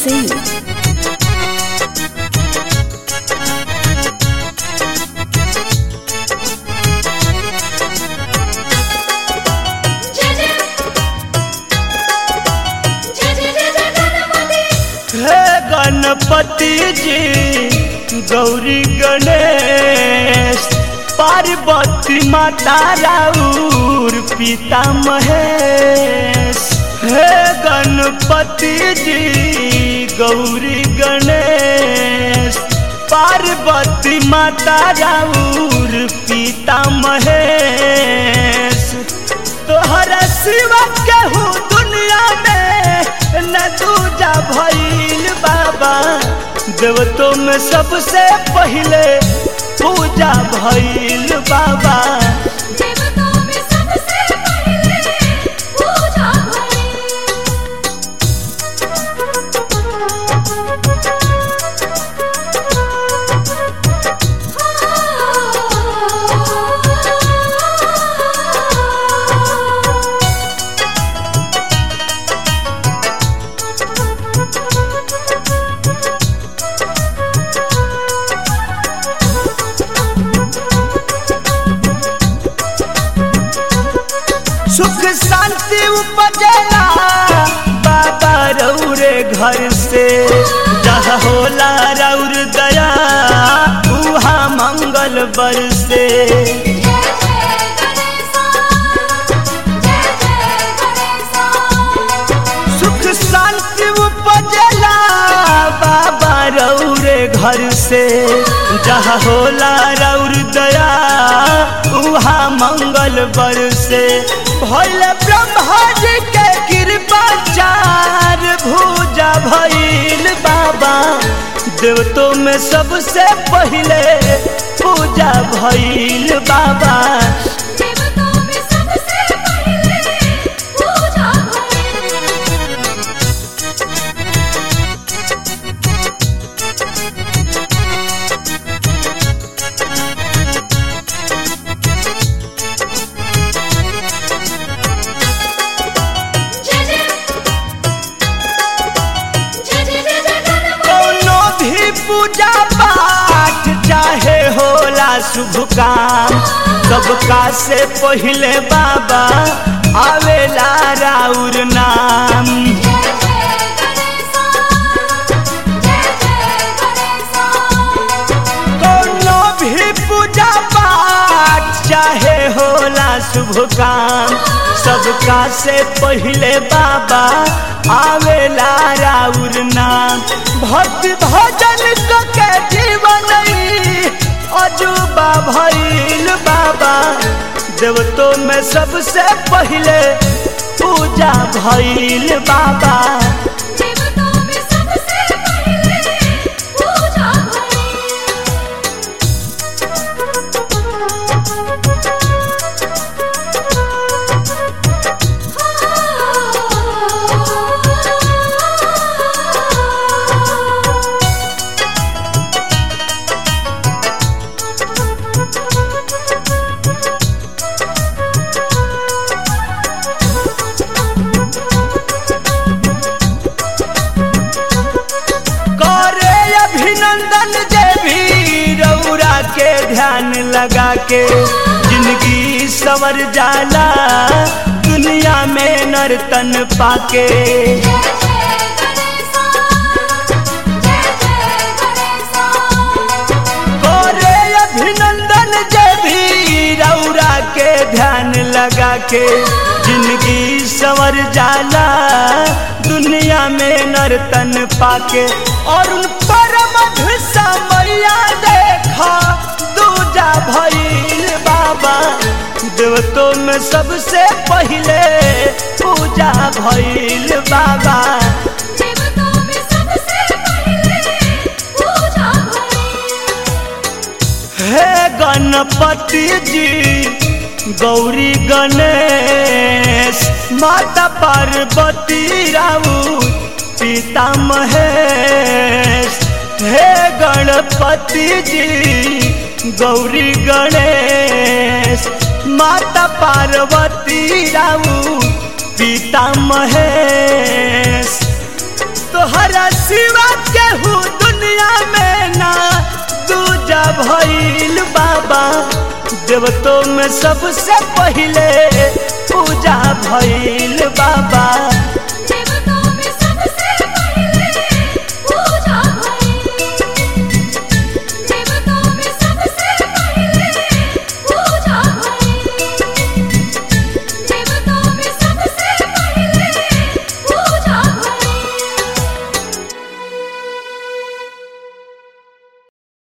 Singh. हे गणपति जी गौरी गणेश पार्वती माता राउर पिता महेश हे गणपति जी गौरी गणेश पार्वती माता राउर पिता महेश तोहरा सिवा केहू दुनिया में न दूजा भइल बाबा देवतो में सबसे पहले पूजा भइल बाबा सुख शांति उपजेला बाबा रौरे घर से जहाँ होला रौर दया उहा मंगल बरसे सुख शांति उपजेला बाबा रौरे घर से जहाँ होला रौर दया उहा मंगल बरसे भैल ब्रह्मा जी के कृपा चार भूजा भइल बाबा देवतो में सबसे पहले पूजा भइल बाबा कौनो भी पूजा पाठ चाहे होला शुभ काम सबका से पहले बाबा आवेला राउर नाम कौनो भी पूजा पाठ चाहे होला शुभ काम सबका से पहले बाबा आवेला राउर नाम भक्ति भजन क के जीवन अजूबा भइल बाबा देवतो में सबसे पहले पूजा भइल बाबा करे अभिनंदन जे भी रौरा के ध्यान लगा के जिंदगी सवर जाला दुनिया में नर्तन पाके करे अभिनंदन जे भी रौरा के ध्यान लगा के जिंदगी सवर जाला दुनिया में नर्तन पाके और उन परम समैया देखा दूजा भइल बाबा देवतो में सबसे पहले पूजा भइल बाबा हे गणपति जी गौरी गणेश माता पार्वती राउत पिता महेश हे गणपति जी गौरी गणेश माता पार्वती राउत पिता महेश तोहरा सिवा केहू दुनिया में ना दूजा भइल बाबा देवतों में सबसे पहले पूजा भइल